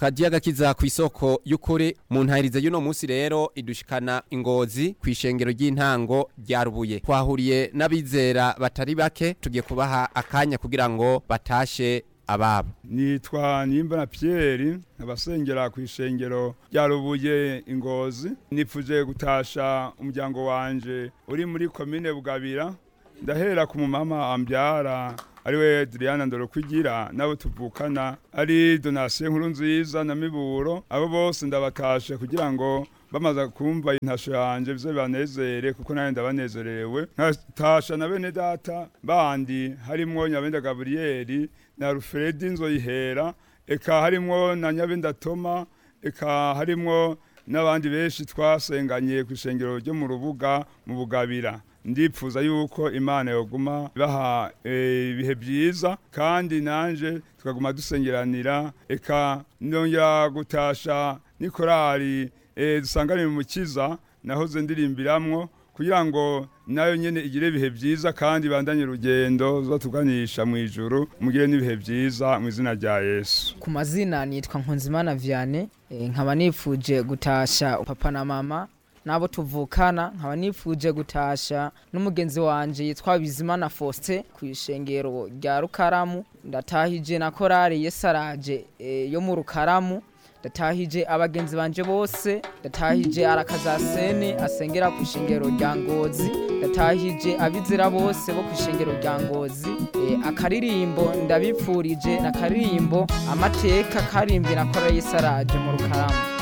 kadiya gakiza ku isoko y'ukuri mu ntahirize y'uno munsi rero idushikana ingozi ku ishengero ry'intango rya rubuye twahuriye n'abizera batari bake tugiye kubaha akanya kugira ngo batashe ababo nitwa nimbona Pierre abasengera ku ishengero rya rubuye ingozi nipfuje gutasha umuryango wanje uri muri komine bugabira ndahera ku mumama ambyara ariwe Adriana Ndorokwigira nabo tuvukana ari donation nkuru nziza na miburo abo bose ndabatasha kugira ngo bamaze kumva intasho yanje bize banezere kuko nawe ndabanezerewe nkatasha na bene data bandi harimwo Nyabenda Gabriel na Alfredi Nzoyihera eka harimwo na Nyabenda Toma eka harimwo n'abandi benshi twasenganye ku ishengero ryo mu rubuga mu bugabira ndipfuza yuko imana yoguma baha ibihe byiza kandi nanje tukaguma dusengeranira eka nongera gutasha n'ikorari dusanganira umukiza nahoze ndirimbiramwo kugira ngo nayo nyene igire ibihe byiza kandi bandanye urugendo zatuganisha mu ijuru mugire n'ibihe byiza mu izina rya Yesu ku mazina nitwa Nkunzimana Vianney nkaba nifuje gutasha papa na mama nabo tuvukana nkaba nifuje gutasha n'umugenzi wanje yitwa Bizimana Faustin ku ishengero rya Rukaramu ndatahije na korale Yesaraje e, yo mu Rukaramu ndatahije abagenzi banje bose ndatahije arakazasene asengera ku ishengero rya Ngozi ndatahije abizera bose bo ku ishengero rya Ngozi e, akaririmbo ndabipfurije na karirimbo amateka karimbi na korale Yesaraje mu Rukaramu